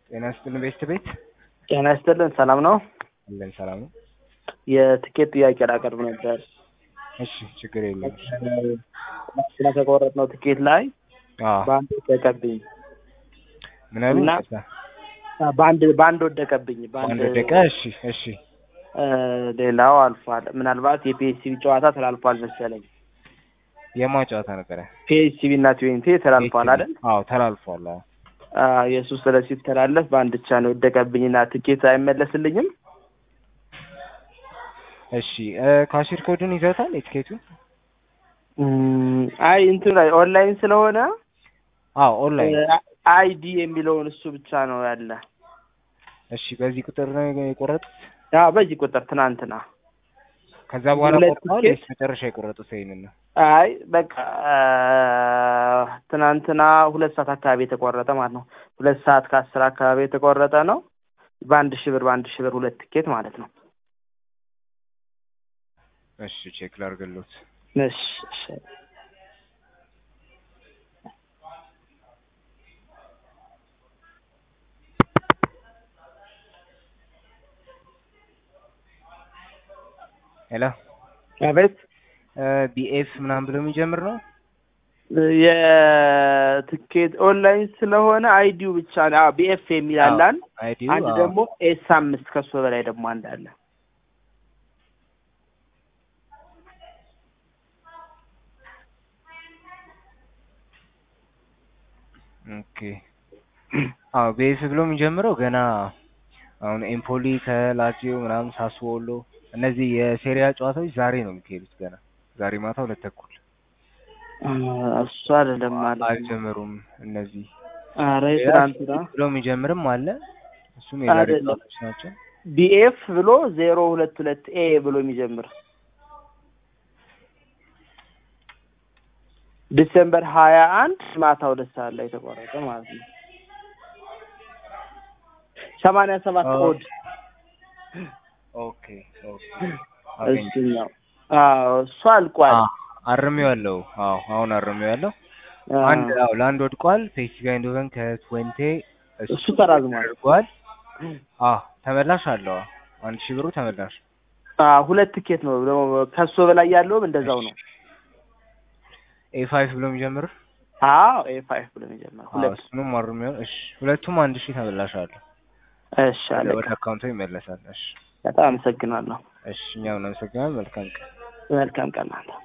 ጤና ይስጥልን ቤት ቤት ጤና ይስጥልን። ሰላም ነው? አለን ሰላም ነው። የትኬት ጥያቄ ላቀርብ ነበር። እሺ ችግር የለም። ስለተቆረጥነው ትኬት ላይ አዎ በአንድ ወደቀብኝ ምን አሉ? እና ይቅርታ። በአንድ በአንድ ወደቀብኝ አንድ ደቂቃ። እሺ እሺ እ ሌላው አልፏል። ምናልባት የፒኤስሲቢ ጨዋታ ተላልፏል መሰለኝ። የማ ጨዋታ ነበረ? ፒኤስሲቢ እና ትዌንቲ ተላልፏል አይደል? አዎ ተላልፏል። አዎ አዎ፣ የእሱ ስለ ሲተላለፍ በአንድ ብቻ ነው የወደቀብኝና ትኬት አይመለስልኝም። እሺ እ ካሽር ኮዱን ይዘውታል የትኬቱን? እም፣ አይ እንትኑ ላይ ኦንላይን ስለሆነ አዎ ኦንላይን። አይዲ የሚለውን እሱ ብቻ ነው ያለ። እሺ በዚህ ቁጥር ነው የቆረጡት? አዎ በዚህ ቁጥር ትናንትና ከዛ በኋላ ሁለት ቆርጠዋል ትኬት? ወይስ መጨረሻ የቆረጡት ይሄንን ነው? አይ በቃ አ፣ ትናንትና ሁለት ሰዓት አካባቢ የተቆረጠ ማለት ነው። ሁለት ሰዓት ከአስር አካባቢ የተቆረጠ ነው። በአንድ ሺህ ብር በአንድ ሺህ ብር ሁለት ትኬት ማለት ነው። እሺ ቼክ ላድርግልዎት። እሺ እሺ። ሄሎ አቤት ቢኤፍ ምናምን ብሎ የሚጀምር ነው? የትኬት ኦንላይን ስለሆነ አይዲው ብቻ ነው። አዎ ቢኤፍ የሚል አለ አንድ አይዲው አንድ አዎ። ደግሞ ኤስ አምስት ከሱ በላይ ደግሞ አንድ አለ። ኦኬ አዎ ቤስ ብሎ የሚጀምረው ገና አሁን ኤምፖሊ ከላዚዮ ምናምን ሳስዎሎ እነዚህ የሴሪያ ጨዋታዎች ዛሬ ነው የሚካሄዱት። ገና ዛሬ ማታ ሁለት ተኩል አ፣ እሱ አይደለም ማለት ነው። አልጀመሩም። እነዚህ ኧረ የትናንትና ብሎ የሚጀምርም አለ። እሱም የዛሬ አይደለም። ጨዋታዎች ናቸው። ቢኤፍ ብሎ ዜሮ ሁለት ሁለት ኤ ብሎ የሚጀምር ዲሴምበር ሀያ አንድ ማታ ሁለት ሰዓት ላይ የተቆረጠ ማለት ነው። ሰማንያ ሰባት አዎ። ኮድ ኦኬ ኦኬ አገኘሁ። እሱኛው አዎ እሱ አልቋል። አዎ አርሜዋለሁ። አዎ አሁን አርሜዋለሁ። አ፣ አንድ አዎ ለአንድ ወድቋል። ፔሲቪ አይንዶቨን ከትዌንቴ እሱ ተራዝሟል። አድርጓል። አዎ ተመላሽ አለው። አዎ አንድ ሺህ ብሩ ተመላሽ። አ፣ ሁለት ትኬት ነው ደግሞ ከሱ በላይ ያለውም እንደዛው ነው። ኤ ፋይቭ ብሎ የሚጀምር አዎ ኤ ፋይቭ ብሎ የሚጀምር አዎ ሁለት እሱንም አርሜው። እሺ ሁለቱም አንድ ሺህ ተመላሽ አለው። እሺ አለቀ። ወደ አካውንቱ ይመለሳል። እሺ በጣም አመሰግናለሁ። እሺ እኛም እናመሰግናለን። መልካም ቀን። መልካም ቀን ናት።